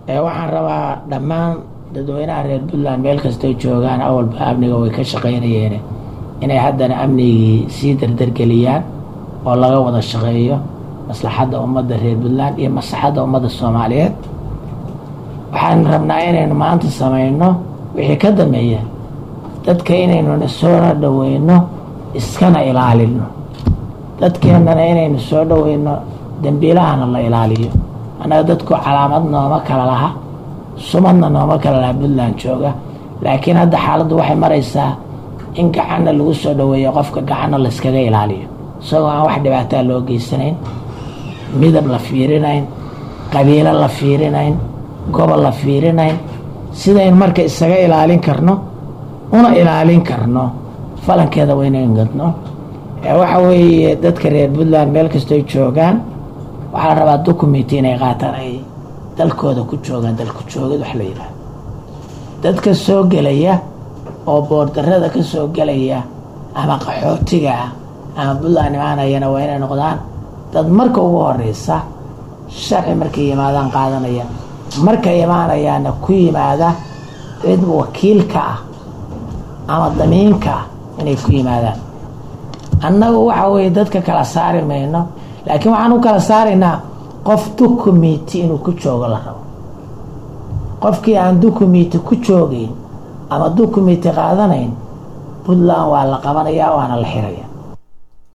waxaan rabaa dhammaan dadweynaha reer puntland meel kastoo joogaan awalba amniga way ka shaqaynayeen inay haddana amnigii sii dardargeliyaan oo laga wada shaqeeyo maslaxadda ummadda reer puntland iyo maslaxadda ummadda soomaaliyeed waxaan rabnaa inaynu maanta samayno wixii ka dambeeya dadka inaynuna soona dhaweyno iskana ilaalino dadkeennana inaynu soo dhaweyno dembiilahana la ilaaliyo annaga dadku calaamad nooma kala laha sumadna nooma kala laha puntland jooga laakiin hadda xaaladdu waxay maraysaa in gacanna lagu soo dhaweeyo qofka gacanna layskaga ilaaliyo isagoo aan wax dhibaataa loo geysanayn midab la fiirinayn qabiilo la fiirinayn gobol la fiirinayn sidayn marka isaga ilaalin karno una ilaalin karno falankeeda waynayn gadno waxa weeye dadka reer puntland meel kastoy joogaan waxaa la rabaa documenti inay qaataan ay dalkooda ku joogaan dalku joogid wax la yidhaahdo dadka soo gelaya oo boordarada ka soo gelaya ama qaxootiga ah ama puntland imaanayana waa inay noqdaan dad marka ugu horeysa sharci markay yimaadaan qaadanaya markay imaanayaana ku yimaada cid wakiilka ah ama damiinka ah inay ku yimaadaan annagu waxa weeye dadka kala saari mayno laakiin waxaan u kala saaraynaa qof documenti inuu ku joogo la rabo qofkii aan documenti ku joogayn ama documenti qaadanayn puntland waa la qabanayaa waana la xiraya